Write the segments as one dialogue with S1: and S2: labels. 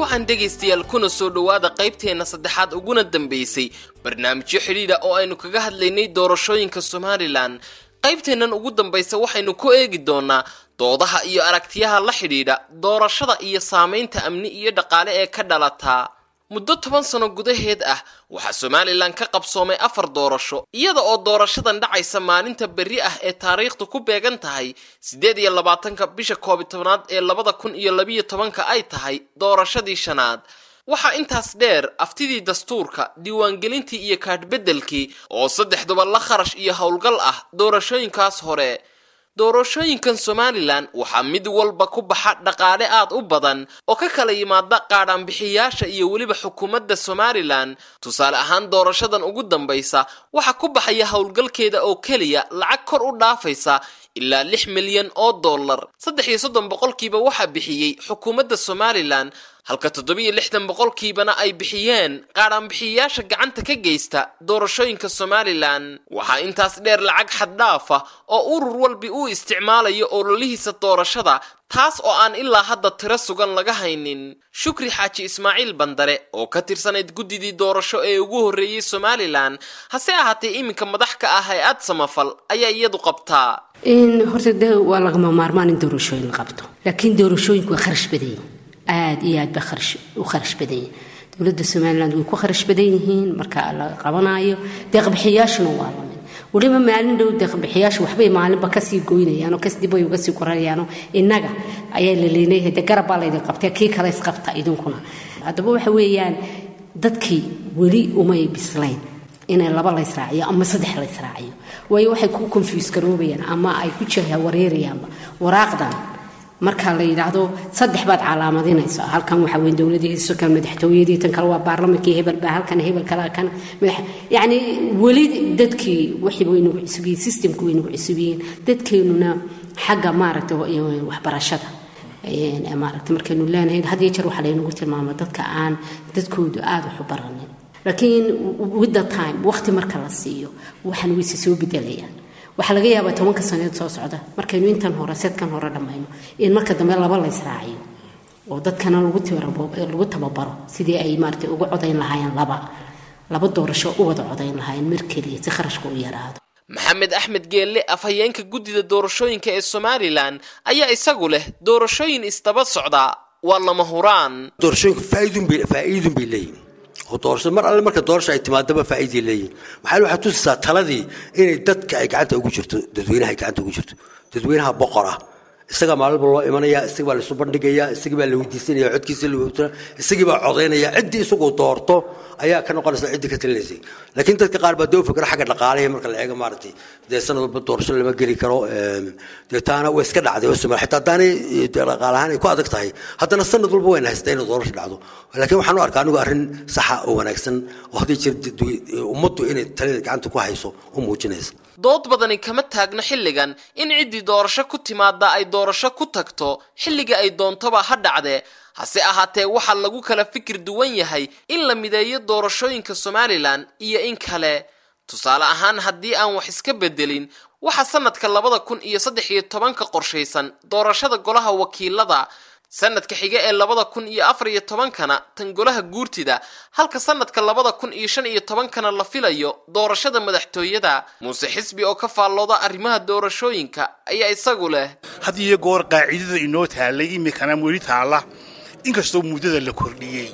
S1: wacan dhegaystayaal kuna soo dhowaada qaybteenna saddexaad uguna dambaysay barnaamijyo xidhiidha oo aynu kaga hadlaynay doorashooyinka somalilan qaybteennan ugu dambaysa waxaynu ku eegi doonaa doodaha iyo aragtiyaha la xidhiidha doorashada iyo saamaynta amni iyo dhaqaale ee ka dhalataa muddo toban sano gudaheed ah waxaa somalilan ka qabsoomay afar doorasho iyada oo doorashadan dhacaysa maalinta berri ah ee taariikhdu ku beegan tahay siddeed iyo labaatanka bisha koobi tobnaad ee labada kun iyo labiyo tobanka ay tahay doorashadii shanaad waxaa intaas dheer aftidii dastuurka diiwaangelintii iyo kaadhbeddelkii oo saddexduba la kharash iyo howlgal ah doorashooyinkaas hore doorashooyinkan somalilan waxaa mid walba ku baxa dhaqaale aad u badan oo ka kala yimaada qaadhaanbixiyaasha iyo weliba xukuumadda somalilan tusaale ahaan doorashadan ugu dambaysa waxaa ku baxaya howlgalkeeda oo keliya lacag kor u dhaafaysa ilaa lix milyan oo dollar saddex iyo soddon boqolkiiba waxaa bixiyey xukuumadda somalilan halka toddobiyo lixdan boqolkiibana ay bixiyeen qaadhaanbixiyayaasha gacanta ka geysta doorashooyinka somalilan waxaa intaas dheer lacag xaddhaafa oo urur walbi uu isticmaalayo ololihiisa doorashada taas oo aan ilaa hadda tiro sugan laga haynin shukri xaaji ismaaciil bandare oo ka tirsanayd guddidii doorasho ee ugu horreeyey somalilan hase ahaatee iminka madax ka ah hay-ad samafal ayaa iyadu qabtaa
S2: horta de waa lagama maarmaan in doorashooyin la qabto laakiin doorashooyinku waa kharash badan yihin aada iyo aad ba u kharash badan yihin dowladda somaliland way ku kharash badan yihiin marka la qabanayo deeqbixiyaashuna waa lamid weliba maalin dhow deeqbixiyaashu waxbay maalinba kasii goynayaanoo kasdibay uga sii qoranayaanoo innaga ayaa la leenayahay de garab baa laydin qabtay kii kale isqabta idinkuna haddaba waxa weeyaan dadkii weli umay bislayn inay laba la israaciyo ama saddex la israaciyo waayo waxay ku confuse garoobayaan ama ay ku jaha wareerayaanba waraaqdan marka la yidhaahdo saddex baad calaamadinaysa halkan waxaa weyn dowladii kan madaxtooyadii tan kale waa baarlamankii hebel baa halkan hebel kale kan madax yacni weli dadkii wixii way nagu cusubyihiin systemku way nagu cusubyihiin dadkeenuna xagga maaragta waxbarashada maaragta markaynu leenahay had iyo jeer waxaa laynagu tilmaama dadka aan dadkoodu aada wax u baranin laakiin with the time waqti marka la siiyo waxaan wayse soo bedelayaan waxaa laga yaabaa tobanka saneed soo socda markaynu intan hore seedkan hore dhammayno in marka dambe laba la israaciyo oo dadkana lagu tababaro sidii ay maarata uga codayn lahaayeen laba laba doorasho u wada codayn lahaayeen mar keliya si kharashka u yaraado
S1: maxamed axmed geelle afhayeenka guddida doorashooyinka ee somalilan ayaa isagu leh doorashooyin isdaba socda waa lama huraan
S3: doorashooyinku faa'iidun bay leeyihin oo doorashada mar alle marka doorasha ay timaadaba faa'iiday leeyihin maxaa waxaad tusaysaa taladii inay dadka ay gacanta ugu jirto dadweynaha ay gacanta ugu jirto dadweynaha boqor ah isagaa maalinba loo imanaya isagii baa laisu bandhigaya isagii baa la weydiisanaya codkiisa la weydiisana isagii baa codaynaya ciddii isagu doorto ayaa ka noqonaysa ciddii ka talinaysay laakiin dadka qaar baa doo fikra xagga dhaqaalaha marka la eego maaragtay dee sanad walba doorasho lama geli karo dee taana way iska dhacday oo somaal xitaa haddaanay dhaqaal ahaan ay ku adag tahay haddana sanad walba wayna haystaa inay doorasho dhacdo laakiin waxaan u arkaa anigu arrin saxa oo wanaagsan oo haddii jir ummaddu inay talida gacanta ku hayso u muujinaysa
S1: dood badani kama taagno xilligan in ciddii doorasho ku timaada ay doorasho ku tagto xilliga ay doontoba ha dhacdee hase ahaatee waxaa lagu kala fikir duwan yahay in la mideeyo doorashooyinka somalilan iyo in kale tusaale ahaan haddii aan wax iska bedelin waxaa sanadka labada kun iyo saddex iyo tobanka qorshaysan doorashada golaha wakiilada sanadka xiga ee labada kun iyo afar iyo tobankana tan golaha guurtida halka sanadka labada kun iyo shan iyo tobankana la filayo doorashada madaxtooyada muuse xisbi oo ka faallooda arrimaha doorashooyinka ayaa isagu leh
S4: had iyo goor qaacidada inoo taallay imikana weli taalla inkastoo muddada la kordhiyey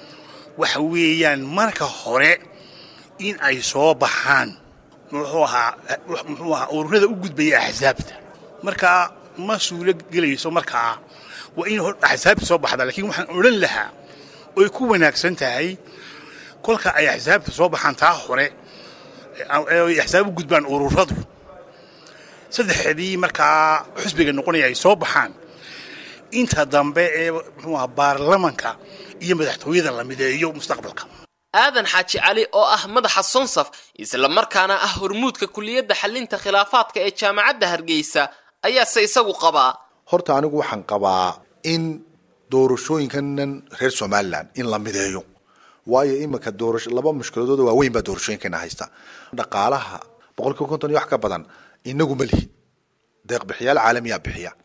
S4: waxa weeyaan marka hore in ay soo baxaan muxuu ahaa muxuu ahaa ururada u gudbaya axsaabta markaa ma suulo gelayso markaa waa in axsaabta soo baxda lakiin waxaan odhan lahaa oy ku wanaagsan tahay kolka ay axsaabta soo baxaan taa hore ay axsaab u gudbaan ururadu saddexdii markaa xusbiga noqonaya ay soo baxaan inta dambe ee muxuu aha baarlamanka iyo madaxtooyada la mideeyo mustaqbalka
S1: aadan xaaji cali oo ah madaxa sonsaf isla markaana ah hormuudka kuliyadda xalinta khilaafaadka ee jaamacadda hargeysa ayaase isagu qabaa
S5: horta anigu waxaan qabaa in doorashooyinkanan reer somalilan in la mideeyo waayo iminka doorasho laba mushkiladood waaweyn baa doorashooyinkana haysta dhaqaalaha boqolkiiba konton iyo wax ka badan inagu ma lihin deeqbixiyaal caalamiyaa bixiya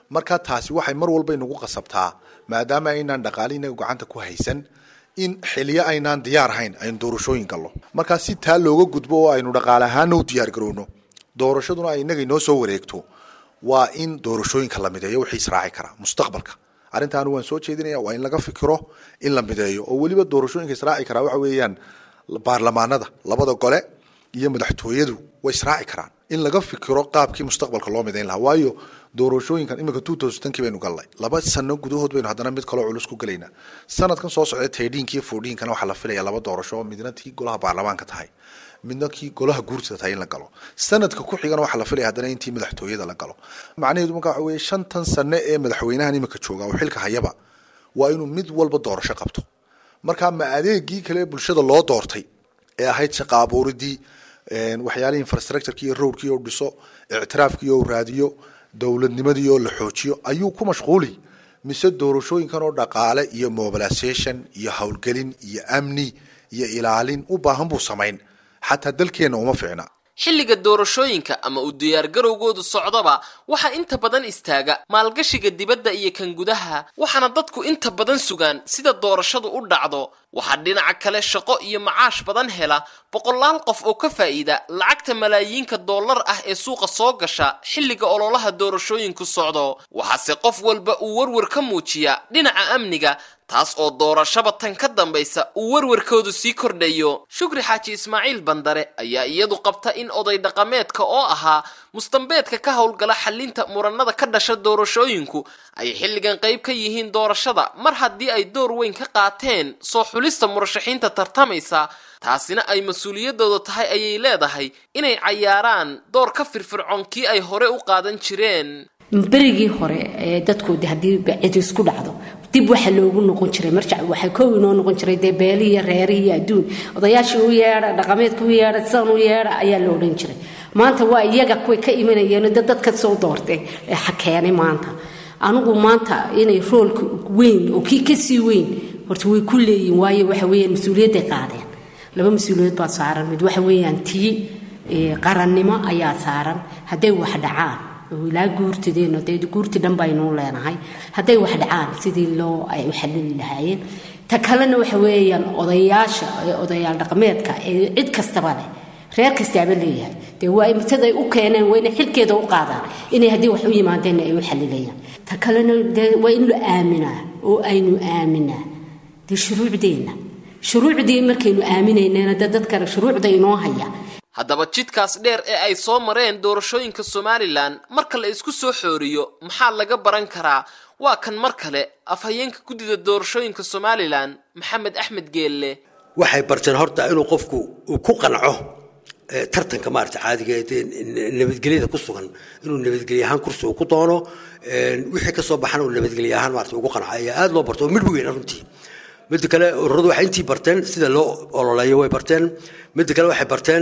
S5: marka taasi waxay mar walba inagu qasabtaa maadaama aynaan dhaqaale inaga gacanta ku haysan in xiliyo aynaan diyaar hayn aynu doorashooyin gallo markaa si taa looga gudbo oo aynu dhaqaale ahaana u diyaar garowno doorashaduna ay inaga inoo soo wareegto waa in doorashooyinka la mideeyo wixii israaci karaa mustaqbalka arrintaanu waan soo jeedinaya waa in laga fikiro in la mideeyo oo weliba doorashooyinka israaci karaa waxa weeyaan baarlamaanada labada gole iyo madaxtooyadu way israaci karaan in laga fikiro qaabkii mustaqbalka loo midayn lahaa waayo doorashooyinkan imika two thousand tankii baynu galnay laba sano gudahood baynu haddana mid kaloo culus ku gelaynaa sanadkan soo socda tedhiinka iyo foodhiinkana waxaa la filaya laba doorasho midna tii golaha baarlamaanka tahay midna kii golaha guurtada tahay in la galo sanadka ku xigana waxaa la filaya haddana intii madaxtooyada la galo macnaheedu marka waxa weeye shantan sane ee madaxweynahan imika jooga oo xilka hayaba waa inuu mid walba doorasho qabto marka ma adeegii kale ee bulshada loo doortay ee ahayd shaqa abuuridii waxyaalihii infrastructureki iyo roadkii oo dhiso ictiraafkii oo raadiyo dowladnimadii oo la xoojiyo ayuu ku mashquuli mise doorashooyinkan oo dhaqaale iyo mobilisation iyo howlgelin iyo amni iyo ilaalin u baahan buu samayn xataa dalkeenna uma fiicna
S1: xilliga doorashooyinka ama u diyaargarowgoodu socdaba waxaa inta badan istaaga maalgashiga dibadda iyo kan gudaha waxaana dadku inta badan sugaan sida doorashadu u dhacdo waxaa dhinaca kale shaqo iyo macaash badan hela boqolaal qof oo ka faa'iida lacagta malaayiinka dollar ah ee suuqa soo gasha xilliga ololaha doorashooyinku socdo waxaase qof walba uu warwar ka muujiyaa dhinaca amniga taas oo doorashaba tan ka dambaysa uu warwarkoodu sii kordhayo shukri xaaji ismaaciil bandare ayaa iyadu qabta in oday dhaqameedka oo ahaa mustambeedka ka howlgala xalinta muranada ka dhasha doorashooyinku ay xilligan qayb ka yihiin doorashada mar haddii ay door weyn ka qaateen soo xulista murashaxiinta tartamaysa taasina ay mas-uuliyadooda tahay ayay leedahay inay cayaaraan door ka firfircoon kii ay hore u qaadan jireen
S2: berigii hore ee dadkoodi haddii cid isku dhacdo dib waxa loogu noqon jiray marjac waxaa kow inoo noqon jiray dee beelihii iyo reerihii iyo adduun odayaashii u yeedha dhaqameedka u yeedha sidan u yeedha ayaa la odhan jiray maanta waa iyaga kuway ka imanayeen dad dadka soo doortay ee xakeenay maanta anigu maanta inay roolka weyn oo kii kasii weyn horta way ku leeyihin waayo waxa weeyaan mas-uuliyadday qaadeen laba mas-uuliyaed baa saaran mid waxa weeyaan tii qarannimo ayaa saaran hadday wax dhacaan ilaa guurtideenno dee guurti dhan baynuu leenahay hadday wax dhacaan sidii loo ay u xalili lahaayeen ta kalena waxa weeyaan odayaasha odayaal dhaqameedka ee cid kastaba leh reer kastaaba leeyahay dee waa imtaday u keeneen waa inay xilkeeda u qaadaan inay haddii wax u yimaadeen ay u xalilayaan ta kalena dee waa in la aaminaa oo aynu aaminaa dee shuruucdeenna shuruucdii markaynu aaminaynana dee dadkana shuruucda inoo haya
S1: haddaba jidkaas dheer ee ay soo mareen doorashooyinka somalilan marka la isku soo xooriyo maxaa laga baran karaa waa kan mar kale afhayeenka guddida doorashooyinka somalilan maxamed axmed geelle
S3: waxay barteen horta inuu qofku uu ku qanco tartanka maarata caadiga ee nabadgelyada ku sugan inuu nabadgelye ahaan kursi uu ku doono wixii ka soo baxana uu nabadgelye ahaan maarata ugu qanco ayaa aada loo barto oo midh weyn runtii midda kale ururadu waxay intii barteen sida loo ololeeyo way barteen midda kale waxay barteen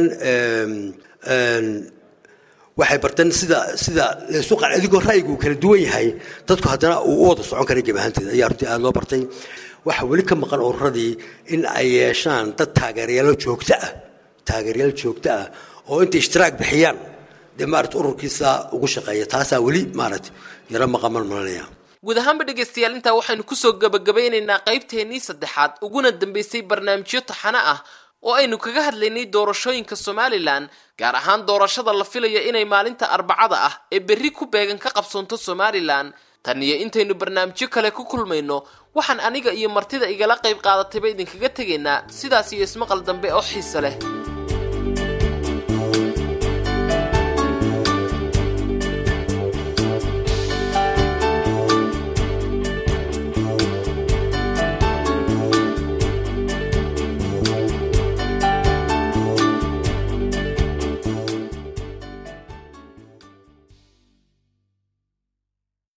S3: waxay barteen sida sida laysu qan adigoo ra'yigu uu kala duwan yahay dadku haddana uu u wada socon kara geb ahaanteeda ayaa runtii aada loo bartay waxaa weli ka maqan ururadii in ay yeeshaan dad taageerayaalo joogto ah taageerayaal joogto ah oo intay ishtiraag bixiyaan dee maarata ururkiisa ugu shaqeeya taasaa weli maarata yaro maqaman malanaya
S1: guud ahaanba dhegaystayaal intaa waxaynu kusoo gabagabeynaynaa qaybteennii saddexaad uguna dambeysay barnaamijyo taxano ah oo aynu kaga hadlaynay doorashooyinka somalilan gaar ahaan doorashada la filaya inay maalinta arbacada ah ee berri ku beegan ka qabsoonto somalilan tan iyo intaynu barnaamijyo kale ku kulmayno waxaan aniga iyo martida igala qayb qaadatayba idinkaga tegaynaa sidaas iyo ismaqal dambe oo xiise leh